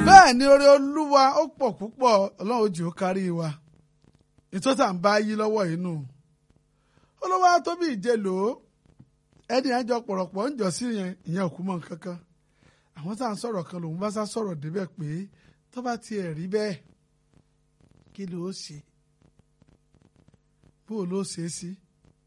bẹ́ẹ̀ ni oore olúwa ó pọ̀ púpọ̀ ọlọ́run ó jẹ́ ó kárí wa ìtọ́ta ń bá yí lọ́wọ́ inú olówó tóbi ìjẹlò ẹni àjọ pọ̀rọ̀pọ̀ ń jọ sí yẹn ìyẹn òkú mọ́ kankan àwọn tá à ń sọ̀rọ̀ kan lòun bá sá sọ̀rọ̀ débẹ̀ pé tó bá tiẹ̀ rí bẹ́ẹ̀ kí ló ṣe bó ló ṣe é sí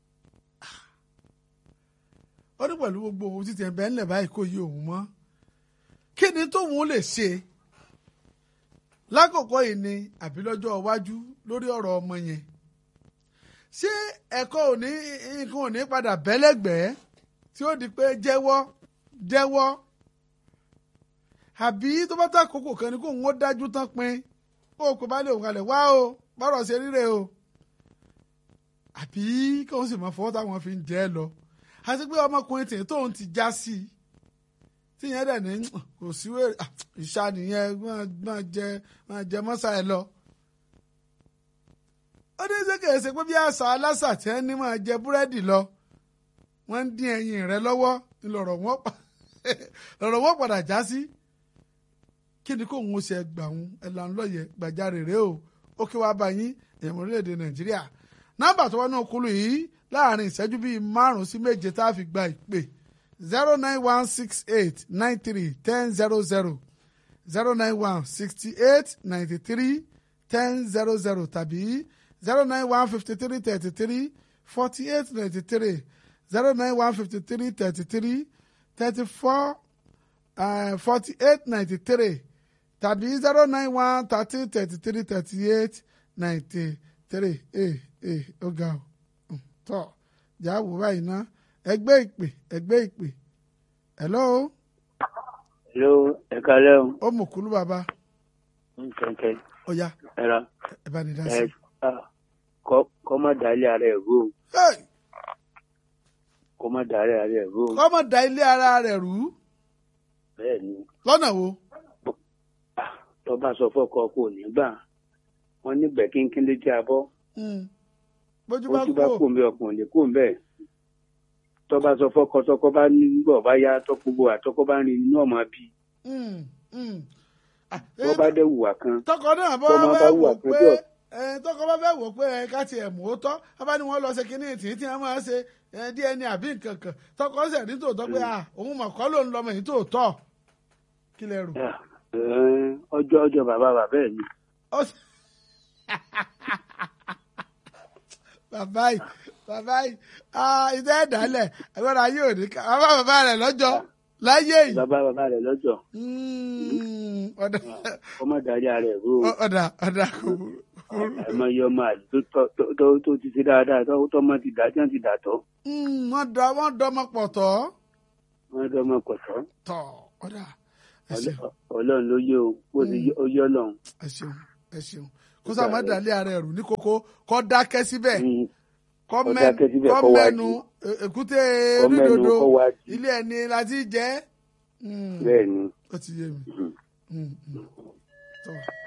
ó ní pẹ̀lú gbogbo ohun títí ẹ̀ bẹ́ẹ̀ ńlẹ̀ báyìí kò yí òun mọ́ kí ni tóun lè ṣe lákòókò yìí ni àbí lọ́jọ́ iwájú lórí ọ̀rọ̀ ọmọ yẹn ṣé ẹ̀kọ́ òní nǹkan òní padà bẹ́lẹ́gbẹ́ẹ́ tí ó di pé jẹ́wọ́ jẹ́wọ́ àbí tó bá tá àkókò kan ni kó ń dájú tán pin kó o kò bá lè òun kalẹ̀ wá o bọ́rọ̀ ṣe ríre o àbí kí wọ́n sì máa fọwọ́ táwọn fi ń jẹ́ lọ àti pé ọmọkùnrin tèè tóun ti já sí i tíyẹn dẹ̀ ní kò sí wèrè ìṣá nìyẹn máa jẹ máa jẹ mọ́sá ẹ lọ. ó ní ṣé kìí ṣe pé bí àṣà aláṣà tí wọ́n ní máa jẹ búrẹ́dì lọ wọ́n ń dín ẹyin rẹ lọ́wọ́ lọ̀rọ̀ wọn padà já sí. kí ni kò ń ṣe gbà ń ẹ̀là ńlọ́yẹ̀ gbàjarè rèé o ó kí wàá bá yín èèyàn orílẹ̀-èdè nàìjíríà nọ́mbà tó wọnú okulu yìí láàrin ìṣẹ́jú bíi márùn-ún sí méje tá a fi gba ìpè zero nine one six eight nine three ten zero zero zero nine one sixty eight ninety three ten zero zero tàbí zero nine one fifty three thirty three forty eight ninety three zero nine one fifty three thirty three thirty four forty eight ninety three tàbí zero nine one thirty thirty three thirty eight ninety three ee ee ó ga ọ tọ jáwó báyìí ná ẹgbẹ́ ìpè ẹgbẹ́ ìpè hello. hello ẹ kálẹ́ o. ó mú kúlú bàbá. ń kẹ́kẹ́. ó yá ẹ ra. ẹ bá ní dá ẹ sí. kọ́ kọ́ má dalé ara ẹ̀ rú o. Hey! kọ́ má dalé ara ẹ̀ rú o. kọ́mọ da ilé ara rẹ̀ rú bẹ́ẹ̀ ni lọ́nà wo. ah, tó bá sọ fọ́kọ kò ní gbà wọ́n nígbẹ́ kínkín létí abọ́ Hmm. bójú bá ojú bá kú kú mi ọkùnrin lè kú bẹ́ẹ̀ tó bá sọ fọ́kọ tọkọ bá ní gbọ̀ bá yá tọkọ àtọkọ bá rin inú ọmọ bí Hmm. Hmm. Ah, tó eh, bá dé wùwà kan tọkọ náà bọ́ tọmọ bá fẹ́ wù wò àpẹjọ. pé ẹ, tọkọ bá fẹ́ wò pé ẹ, ká tiẹ̀ mú ó tọ́ abá ni wọ́n lọ ṣe kínní tì í tí wọ́n máa ṣe ẹ, DNA àbí nǹkan kan tọkọ ṣẹ̀ ní tòótọ́ pé à òun mọ̀ kọ́ ló ń lọmọ yìí tòótọ́ kí lẹ rò. Ah, eh, ọjọ́ ọjọ́ bàbá bàbá ẹ̀ ni Ó sì- bàbá yìí bàbá yìí ah, ìdá ẹ̀dálẹ̀ ẹ̀gbọ́n ayé òní ká bàbá bàbá rẹ̀ lọ́jọ́ láyé yìí. bàbá bàbá rẹ̀ lọ́jọ́ Mm, ọ̀dà kọ́ má dalé ara ẹ̀ rú o. ọ̀dà ọ̀dà kò burú. àìmọye ọmọ àlè tó tọ́- tó- tó- tó ti ṣe dáadáa tó tọ́mọ ti dá tí wọ́n ti dà tọ́ Mm, wọ́n dọ wọ́n dọmọ pọ̀ tọ́ wọ́n tọ́mọ kọ̀tọ́ tọ́ ọ̀dà ẹ ṣeun ọlọ́run ló yé o bó ti yé- ó yé ọlọ́run. ẹ ṣeun ẹ ṣeun kó sáà má dàlẹ́ ara ẹ̀rù ní kókó kọ́ dákẹ́ síbẹ̀ Mm, kọ́ Kó mẹ́- dákẹ́ síbẹ̀, kọ́ kó wá mẹ́nu e- èkúté kọ́ mẹ́nu rídodo kó wá jí. ilé ẹni láti jẹ́ Mm, bẹ́ẹ̀ ni ó ti yé mi Mm. Mm, mm. tọ́